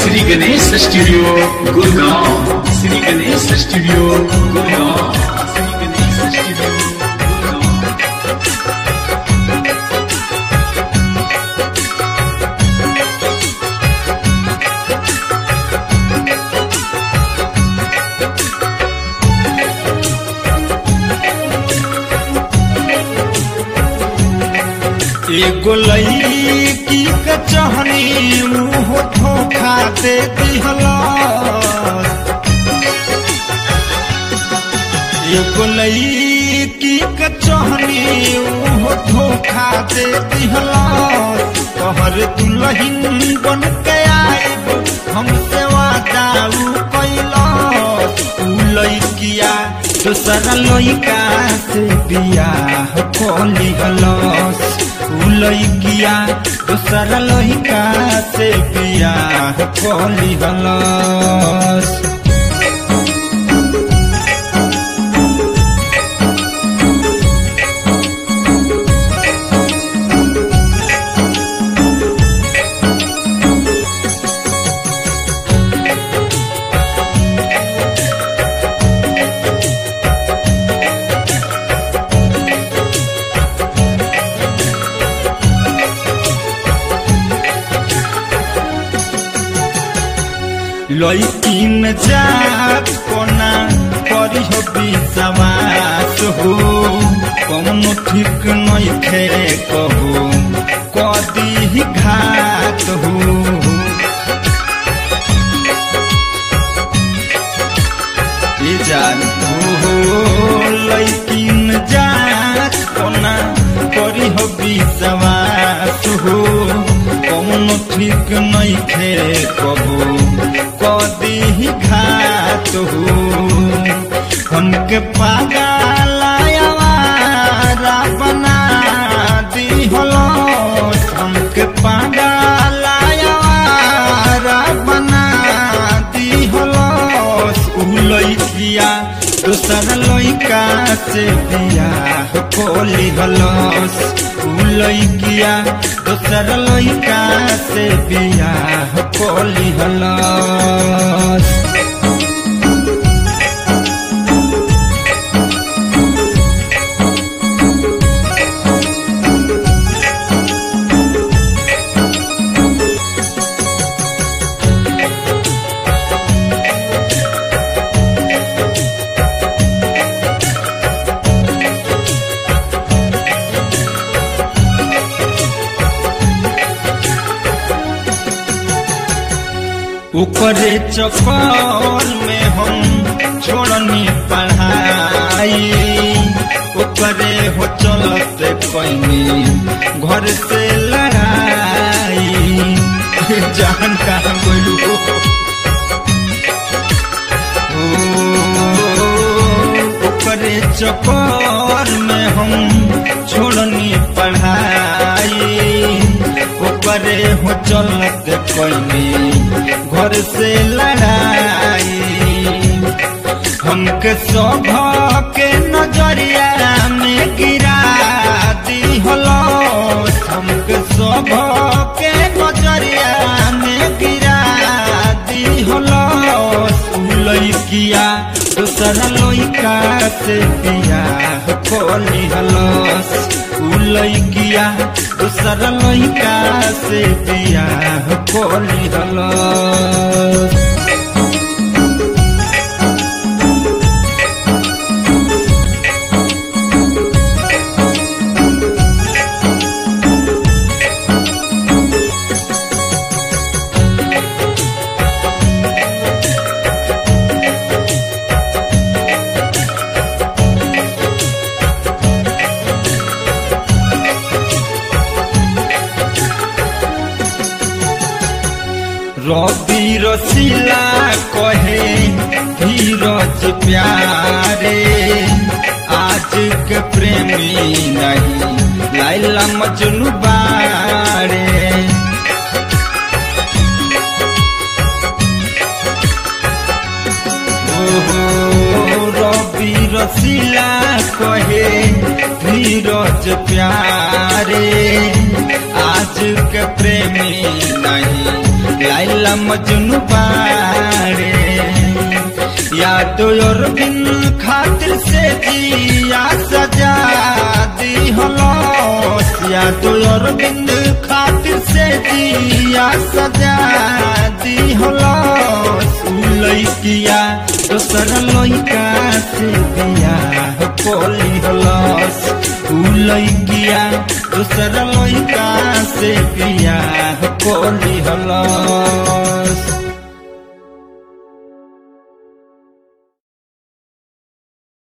Shri Ganesh studio Gurgaon Shri Ganesh studio Gurgaon Shri Ganesh studio Gurgaon एगो लईकी के चहनी मुंह धोखा दे दिहला एगो लईकी के चहनी मुंह धोखा दे दिहला तोहर दुल्हन बन के आइब हमसे वादा उ कैला उ लईकिया दूसरा लईका से बियाह कोली हलस उ लईकिया दूसरा लईका से बियाह कोली हलस लईकिन जात कोना करी हो विश्वास हो कौनो ठीक नहीं खे कहो कदी ही घात हो ये जान हो लईकिन जात कोना करी हो विश्वास हो कौनो ठीक नहीं खे कबो कदी ही घात हो हमके पागलायावारा बना दी हलो हमके पागलायावारा बना दी हलो उ लइकिया दूसर लइका से बियाह कोली हलस उ लइकिया दूसर लइका से बियाह कोली हलस ऊपरे चक्कर में हम छोड़नी पढ़ाई ऊपरे हो चलते कैनी घर से लड़ाई जान कहाँ बोलू ऊपरे चक्कर में हम छोड़नी पढ़ाई ऊपरे हो चलत कैनी घर से लड़ाई हमके सभ के नजरिया में गिरा दी हलो हमके सभ के नजरिया में गिरा दी हलो लइकिया दूसर लइका से बियाह कोली हलस उ लइकिया दूसर लइका से बियाह कोली हलस रवि रसीला कहे धीरज प्यारे आज के प्रेमी नहीं लाइला मजनू बारे ओहो रवि रसीला कहे धीरज प्यारे आज के प्रेमी नहीं लाइला मजनू याद और बिन खातिर से जिया सजा दी हलस याद और बिन खातिर से जिया सजा दी हलस उ लइकिया दोसर लइका से बियाह कोली हलस उ लइकिया दोसर लइका से बियाह कोली हलस